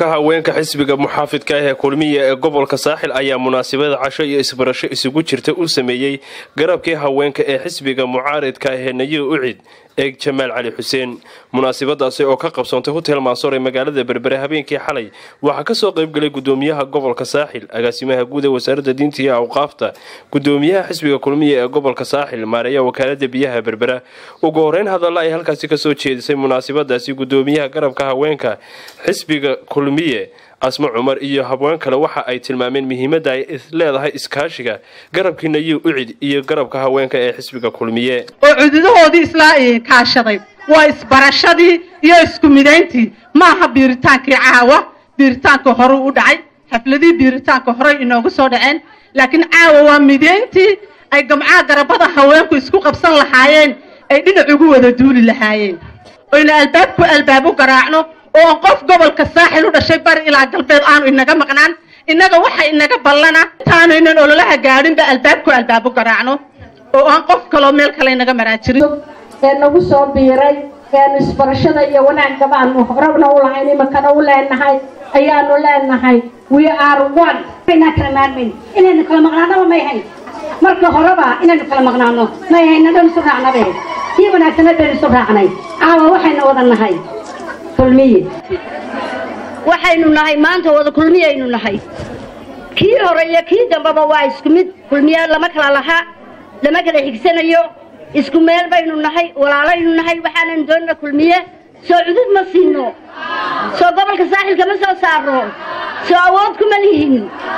garabka haweenka xisbiga muxaafidka ah ee kulmiya ee gobolka saaxil ayaa munaasabada casho iyo isbarasho isugu jirta u sameeyey garabkii haweenka ee xisbiga mucaaridka ah ee nayiir ucid eeg jamaal cali xuseen munaasabadaasi oo ka qabsoontay hotel maasoor ee magaalada berbere habeenkii xalay waxaa kasoo qaybgalay gudoomiyaha gobolka saaxil agaasimaha guud ee wasaaradda diinta iyo awqaafta gudoomiyaha xisbiga kulmiya ee gobolka saaxil maareeya wakaalada biyaha berbera ugu horeyn hadalla ay halkaasi kasoo jeedisay munaasabadaasi gudoomiyaha garabka haweenka xisbiga kulmiye asmo cumar iyo habween kale waxa ay tilmaameen muhiimadda ay leedahay iskaashiga garabkii nayiir ucid iyo garabka haweenka ee xisbiga kulmiye oo cududahoodii isla kaashaday waa isbarashadii iyo isku midayntii maaha biiritaankii caawa biiritaanka horeu u dhacay xafladihii biiritaanka horey inoogu soo dhaceen laakiin caawa waa midayntii ay gamcaha garabada haweenku isku qabsan lahaayeen ay dhinac ugu wada duuli lahaayeen oyna albaabku albaab u garaacno oo aan qof gobolka saaxil u dhashay bari ilaa galbeed aanu inaga maqnaan innaga waxa inaga ballana intaanaynan ololaha gaadhinba albaabku albaab u garaacno oo aan qof kaloo meel kale inaga maraajirin ee nagu soo biiray eanu isbarashada iyo wanaagaba aanu horabna u lahayn imakana u leenahay ayaanu leenahay we are one inaan kala maarmayn inaynu kala maqnaanaba may hayn marka horeba inaynu kala maqnaano may hayn nadhan isu raacnabe kii wanaagsanad baynu isu raacnay caawa waxaynu wada nahay kulmiye waxaynu nahay maanta wada kulmiyaynu nahay kii hore iyo kii dambeba waa isku mid kulmiye lama kala laha lama kala xigsanayo isku meel baynu nahay walaalaynu nahay waxaanan doonina kulmiye soo cudud ma siino soo gobolka saaxilka ma soo saarno soo awood kuma lihin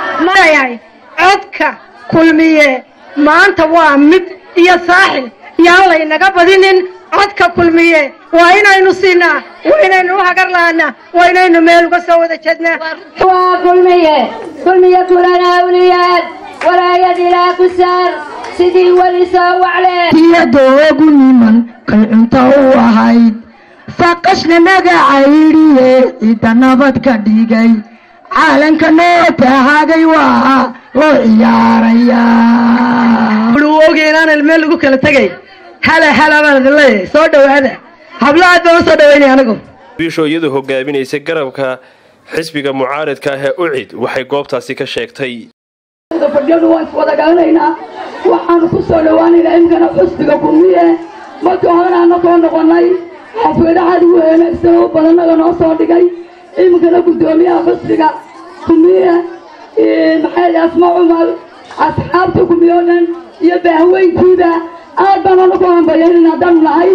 codka kulmiye maanta waa mid iyo saaxil yaan laynaga badinin codka kulmiye waa inaynu siinaa waa inaynu u hagar lahanaa waa inaynu meel uga soo wada jeednaa waa kulmiye kulmiye kulana awliyaad walaayad ilaa ku saar sidii weli soo wacleen iyadoogu niman kay cunto u ahayd faqashna magacaydiye cidda nabad ka dhigay caalanka noo tahaagay waa loo ciyaarayaa oge inaanan meel lagu kala tegay hala hala baan idin leeyahay soo dhowaada hablo aad baan usoo dhaweynaya anigu biisho iyadu hogaaminaysay garabka xisbiga mucaaridka ah ee ucid waxay goobtaasi ka sheegtay fadhiyadu waan iswada garanaynaa waxaanu ku soo dhowaanaynaa imkana xusbiga kulmiye markii horena anakoo noqonay xafladahaad ugu wanaagsan oo badanaga noo soo dhigay imkana guddoomiyaha xusbiga kulmiye maxay asma cumar asxaabta kulmiye oo dhan iyo baahweyntiida aad baan anaku hambayaynayna haddanu nahay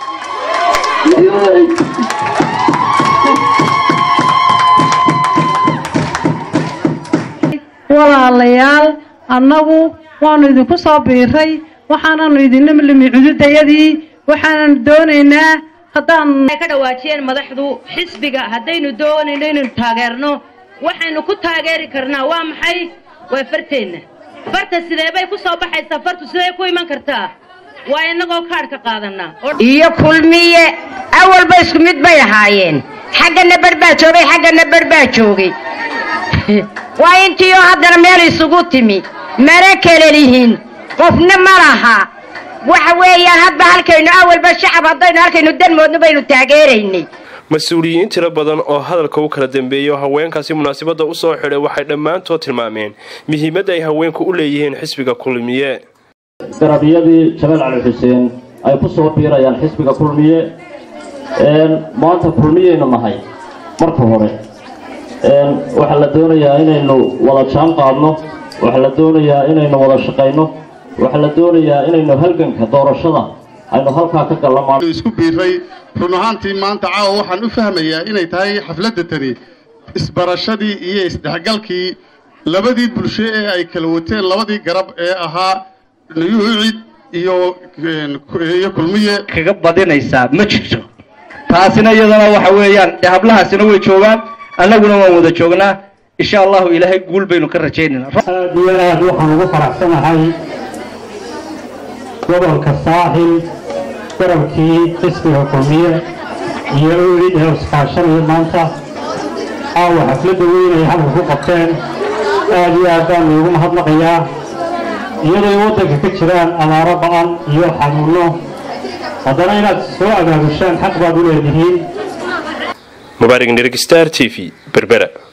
walaalayaal annagu waanu idinku soo biiray waxaananu idinla limi cududayadii waxaanan doonaynaa haddaan ka dhawaajiyeen madaxdu xisbiga haddaynu doonayno inaynu taageerno waxaynu ku taageeri karnaa waa maxay waa farteenna farta sidee bay ku soo baxaysaa fartu sidee ku iman kartaa waa innagoo kaadhka qaadanaa iyo kulmiye awalba isku mid bay ahaayeen xaggana bar baa joogay xaggana bar baa joogay waa intiioo haddana meel isugu timi mana kala lihin qofna ma laha waxa weeyaan hadba halkaynu awalba shacab haddaynu halkaynu danmoodna baynu taageeraynay mas-uuliyiin tiro badan oo hadalka u kala dambeeyo haweenkaasi munaasabadda u soo xidhay waxay dhammaantood tilmaameen muhiimadda ay haweenku u leeyihiin xisbiga kulmiye garabyadii jamaal cali xuseen ay ku soo biirayaan xisbiga kulmiye maanta kulmiyaynu nahay marka hore waxaa la doonayaa inaynu wada jaan qaadno waxaa la doonayaa inaynu wada shaqayno waxaa la doonayaa inaynu halganka doorashada aynu halkaa ka gallamaan isku biiray run ahaantii maanta caawa waxaan u fahmayaa inay tahay xafladda tani isbarashadii iyo isdhexgalkii labadii bulsho ee ay kala wateen labadii garab ee ahaa nuyuucid iyo iyo kulmiye kaga badinaysaa ma jirto taasina iyadana waxa weeyaan dee hablahaasina way joogaan annaguna waan wada joognaa insha allahu ilaahay guul baynu ka rajaynaynaa aad iyo aad waxaan ugu faraxsanahay gobolka saaxil garabkii xisbiga kulmiye iyo urid ee iskaashanaya maanta caawa xafladda weyn ay halka ku qabteen aad iyo aad baanu ugu mahadnaqayaa iyadoo waddanka ka jiraan abaaro ba'an iyo xanuunno haddana inaad soo abaabushaan xaq baad u leedihiin mubaarig nirigstar t v berbera